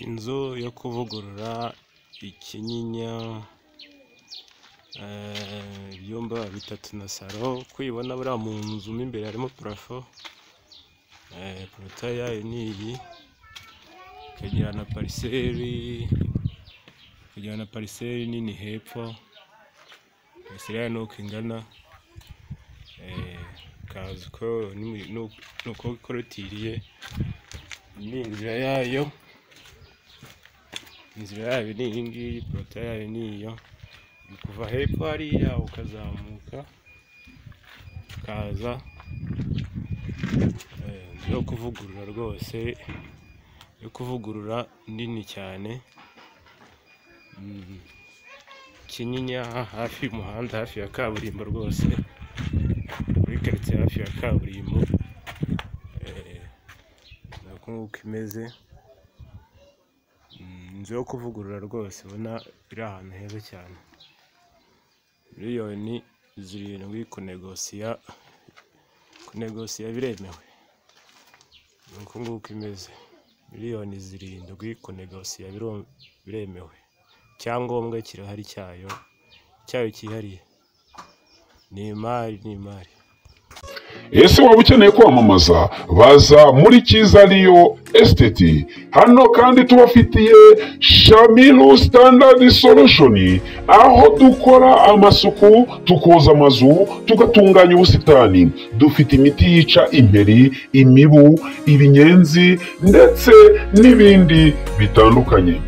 Inzu yo kuvugurura ikinyinya, ibyumba bitatu na salo, uko uyibona buriya mu nzu mo imbere harimo parafo, porotaye yayo ni iyi, ikagira na pariseri, ikagira na pariseri nini hepfo, pariseri yayo ni uko ingana, ukaza uko ikorotiriye, iyi ni inzira yayo, inzira yayo ni iyi ngiyi, porotaye yayo ni iyo, ni kuva hepfo hariya ukazamuka, ukaza, inzu yo kuvugurura rwose, yo kuvugurura nini cyane, Kinyinya hafi y'umuhanda, hafi ya kaburimbo rwose, muri karitsiye hafi ya kaburimbo, ni uku nguku imeze, inzu yo kuvugurura rwose ubona iri ahantu heza cyane, miliyoni zirindwi kunegosiya, kunegosiya biremewe, ni uku nguku imeze, miliyoni zirindwi kunegosiya biremewe, icyangombwa kirahari cyayo, cyayo cyihariye, ni imari, ni imari. ese waba ukeneye kwamamaza baza muri cyiza riyo esiteti hano kandi tubafitiye shamiru sitandadi solushoni aho dukora amasuku tukoza amazu tugatunganya ubusitani dufite imiti yica imperi imibu ibinyenzi ndetse n'ibindi bitandukanye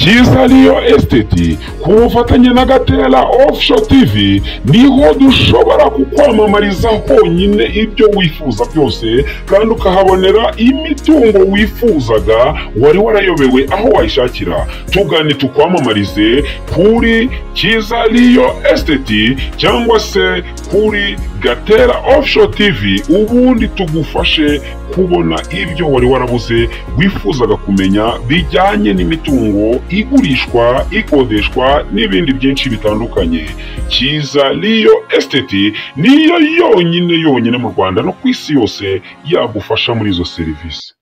cyiza riyo esiteti ku bufatanye na gatera ofusho tivi niho dushobora kukwamamariza honyine ibyo wifuza byose kandi ukahabonera imitungo wifuzaga wari warayobewe aho wayishakira tugane tukwamamarize kuri cyiza riyo esiteti cyangwa se kuri gatera ofusho tivi ubundi tugufashe kubona ibyo wari warabuze wifuzaga kumenya bijyanye n'imitungo igurishwa ikodeshwa n'ibindi byinshi bitandukanye cyiza riyo esiteti niyo yonyine yonyine mu rwanda no ku isi yose yagufasha muri izo serivisi